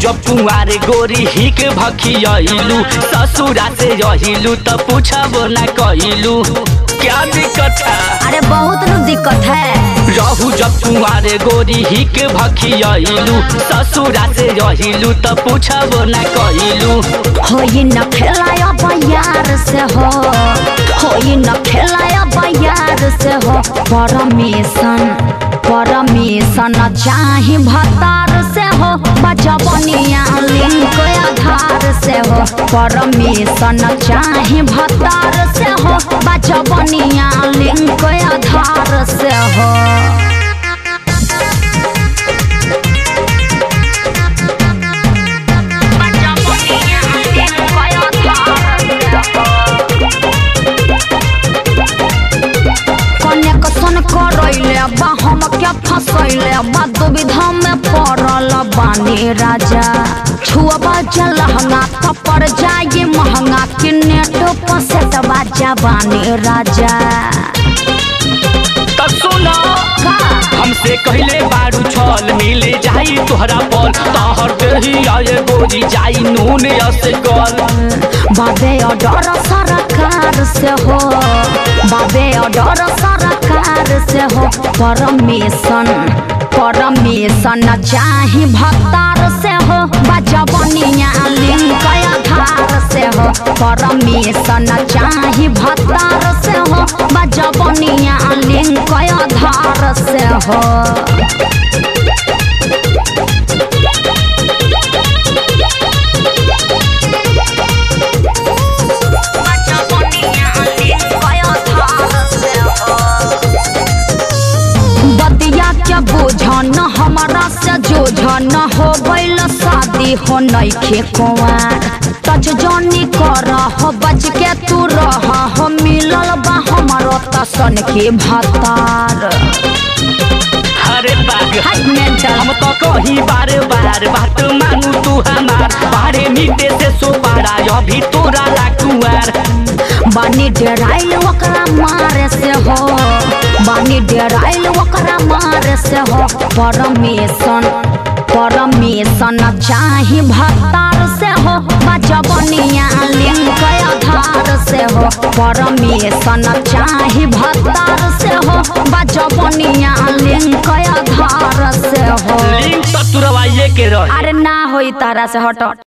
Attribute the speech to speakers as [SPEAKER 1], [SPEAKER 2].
[SPEAKER 1] जब कुंवारे गोरी हिक भखियलू ससुरा से रहिलू त पूछबो ना कइलू क्या दिक्कत है
[SPEAKER 2] अरे बहुत न दिक्कत है
[SPEAKER 1] रहू जब कुंवारे गोरी हिक भखियलू ससुरा से रहिलू त पूछबो ना कइलू
[SPEAKER 2] होई न खेलाया बयार से हो होई न खेलाया बयार से हो परमिशन परमिशन चाही भतार से हो बजबनिया लिंक आधार से हो परमिशन चाही भतार से हो बजबनिया लिंक आधार से हो कनेक्शन करैले बा हम क्या फसैले बा दुविधा में पड़ल बानी राजा छुआ जलहंगा कपड़ जाए महंगा कि नेट पसेट बाजा बानी राजा
[SPEAKER 1] तब सुनो
[SPEAKER 2] का
[SPEAKER 1] हमसे कहले बारू छल मिले जाई तोहरा पल तहर देही आए गोरी जाई नून असे गल
[SPEAKER 2] बाबे ऑर्डर सरकार से हो बाबे ऑर्डर सरकार से हो परमिशन परमिशन चाही भतार से हो बजबनिया लिंक आधार से हो परमिशन चाही भतार से हो बजबनिया लिंक आधार से हो बतिया के बोझन हमारा से जोझन हो गइल शादी हो नइखे कुंवार टच जनी कर हो बच के तू रह हो मिलल बा हमारो तसन के भतार
[SPEAKER 1] अरे बाग
[SPEAKER 2] हाय मेंटल
[SPEAKER 1] हम तो कही बार बार बात मानू तू हमार बारे मीटे से सो पारा अभी तोरा लाकुआर
[SPEAKER 2] बानी डेराइल ओकरा मारे से हो बानी डेराइल ओकरा मारे से हो परमिशन परमिशन चाही भतार से हो बजबनिया लिंक आधार से हो परमिशन चाही भतार से हो बजबनिया लिंक आधार से हो
[SPEAKER 1] लिंक तो तुरवाइए के रही
[SPEAKER 2] अरे ना होई तारा से हट